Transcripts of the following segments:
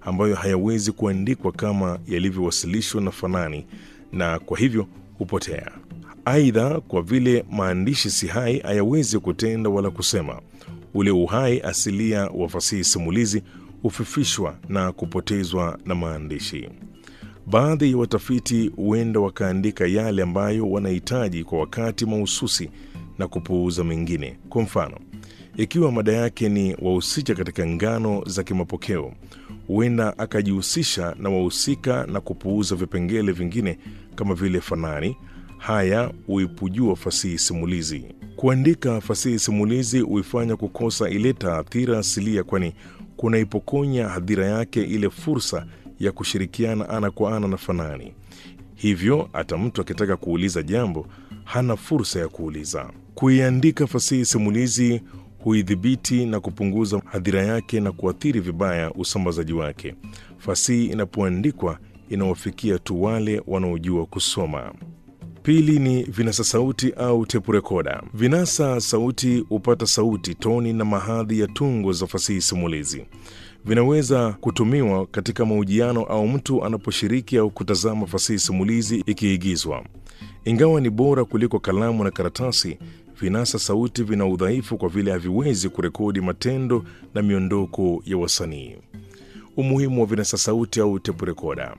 ambayo hayawezi kuandikwa kama yalivyowasilishwa na fanani na kwa hivyo hupotea. Aidha, kwa vile maandishi si hai, hayawezi kutenda wala kusema, ule uhai asilia wa fasihi simulizi hufifishwa na kupotezwa na maandishi. Baadhi ya watafiti huenda wakaandika yale ambayo wanahitaji kwa wakati mahususi na kupuuza mengine. Kwa mfano, ikiwa mada yake ni wahusika katika ngano za kimapokeo, huenda akajihusisha na wahusika na kupuuza vipengele vingine kama vile fanani. Haya huipujua fasihi simulizi. Kuandika fasihi simulizi huifanya kukosa ile taathira asilia, kwani kunaipokonya hadhira yake ile fursa ya kushirikiana ana kwa ana na fanani. Hivyo hata mtu akitaka kuuliza jambo hana fursa ya kuuliza. Kuiandika fasihi simulizi huidhibiti na kupunguza hadhira yake na kuathiri vibaya usambazaji wake. Fasihi inapoandikwa inawafikia tu wale wanaojua kusoma. Pili ni vinasa sauti au tepu rekoda. Vinasa sauti hupata sauti, toni na mahadhi ya tungo za fasihi simulizi. Vinaweza kutumiwa katika mahojiano au mtu anaposhiriki au kutazama fasihi simulizi ikiigizwa. Ingawa ni bora kuliko kalamu na karatasi, vinasa sauti vina udhaifu kwa vile haviwezi kurekodi matendo na miondoko ya wasanii. Umuhimu wa vinasa sauti au tepu rekoda.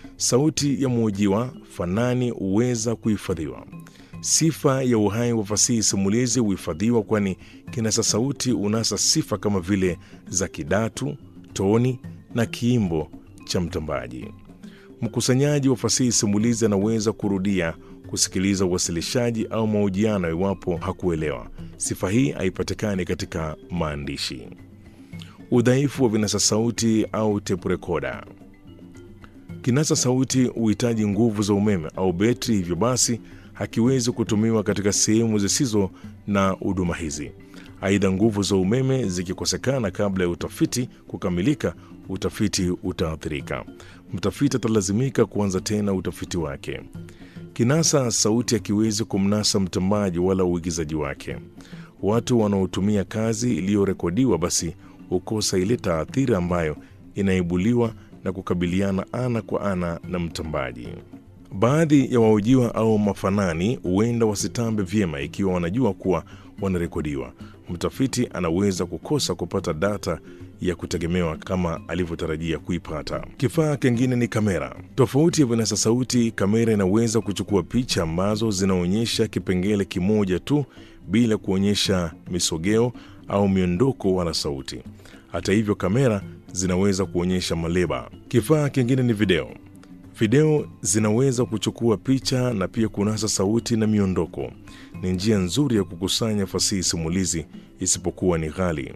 Sauti ya mhojiwa fanani huweza kuhifadhiwa. Sifa ya uhai wa fasihi simulizi huhifadhiwa, kwani kinasa sauti unasa sifa kama vile za kidatu, toni na kiimbo cha mtambaji. Mkusanyaji wa fasihi simulizi anaweza kurudia kusikiliza uwasilishaji au mahojiano iwapo hakuelewa. Sifa hii haipatikani katika maandishi. Udhaifu wa vinasa sauti au tepu rekoda. Kinasa sauti huhitaji nguvu za umeme au betri, hivyo basi hakiwezi kutumiwa katika sehemu zisizo na huduma hizi. Aidha, nguvu za umeme zikikosekana kabla ya utafiti kukamilika, utafiti utaathirika. Mtafiti atalazimika kuanza tena utafiti wake. Kinasa sauti hakiwezi kumnasa mtambaji wala uigizaji wake. Watu wanaotumia kazi iliyorekodiwa basi hukosa ile taathira ambayo inaibuliwa na kukabiliana ana kwa ana na mtambaji. Baadhi ya wahojiwa au mafanani huenda wasitambe vyema ikiwa wanajua kuwa wanarekodiwa. Mtafiti anaweza kukosa kupata data ya kutegemewa kama alivyotarajia kuipata. Kifaa kingine ni kamera. Tofauti ya vinasa sauti, kamera inaweza kuchukua picha ambazo zinaonyesha kipengele kimoja tu bila kuonyesha misogeo au miondoko wala sauti. Hata hivyo, kamera zinaweza kuonyesha maleba. Kifaa kingine ni video. Video zinaweza kuchukua picha na pia kunasa sauti na miondoko. Ni njia nzuri ya kukusanya fasihi simulizi, isipokuwa ni ghali.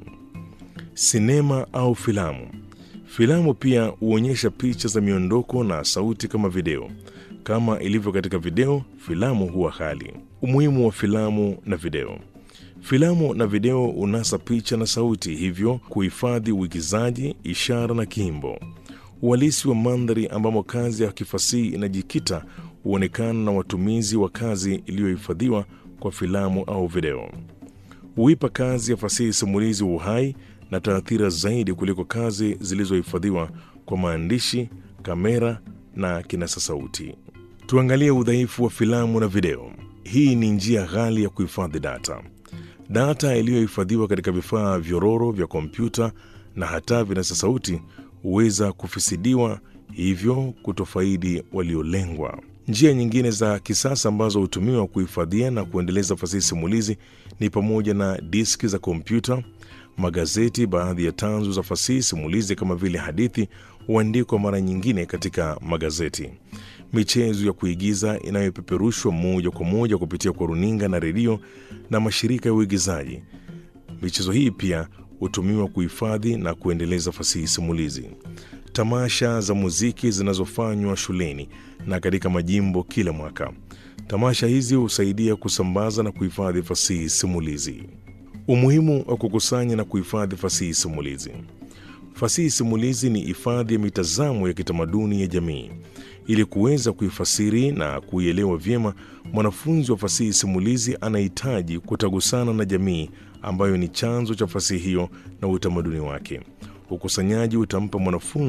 Sinema au filamu. Filamu pia huonyesha picha za miondoko na sauti kama video. Kama ilivyo katika video, filamu huwa ghali. Umuhimu wa filamu na video. Filamu na video unasa picha na sauti, hivyo kuhifadhi uigizaji, ishara na kiimbo. Uhalisi wa mandhari ambamo kazi ya kifasihi inajikita huonekana na watumizi wa kazi iliyohifadhiwa kwa filamu au video. Huipa kazi ya fasihi simulizi uhai na taathira zaidi kuliko kazi zilizohifadhiwa kwa maandishi, kamera na kinasa sauti. Tuangalie udhaifu wa filamu na video. Hii ni njia ghali ya kuhifadhi data. Data iliyohifadhiwa katika vifaa vyororo vya kompyuta na hata vinasa sauti huweza kufisidiwa, hivyo kutofaidi waliolengwa. Njia nyingine za kisasa ambazo hutumiwa kuhifadhia na kuendeleza fasihi simulizi ni pamoja na diski za kompyuta, magazeti. Baadhi ya tanzu za fasihi simulizi kama vile hadithi huandikwa mara nyingine katika magazeti. Michezo ya kuigiza inayopeperushwa moja kwa moja kupitia kwa runinga na redio na mashirika ya uigizaji. Michezo hii pia hutumiwa kuhifadhi na kuendeleza fasihi simulizi. Tamasha za muziki zinazofanywa shuleni na katika majimbo kila mwaka. Tamasha hizi husaidia kusambaza na kuhifadhi fasihi simulizi. Umuhimu wa kukusanya na kuhifadhi fasihi simulizi. Fasihi simulizi ni hifadhi ya mitazamo ya kitamaduni ya jamii. Ili kuweza kuifasiri na kuielewa vyema, mwanafunzi wa fasihi simulizi anahitaji kutagusana na jamii ambayo ni chanzo cha fasihi hiyo na utamaduni wake. Ukusanyaji utampa mwanafunzi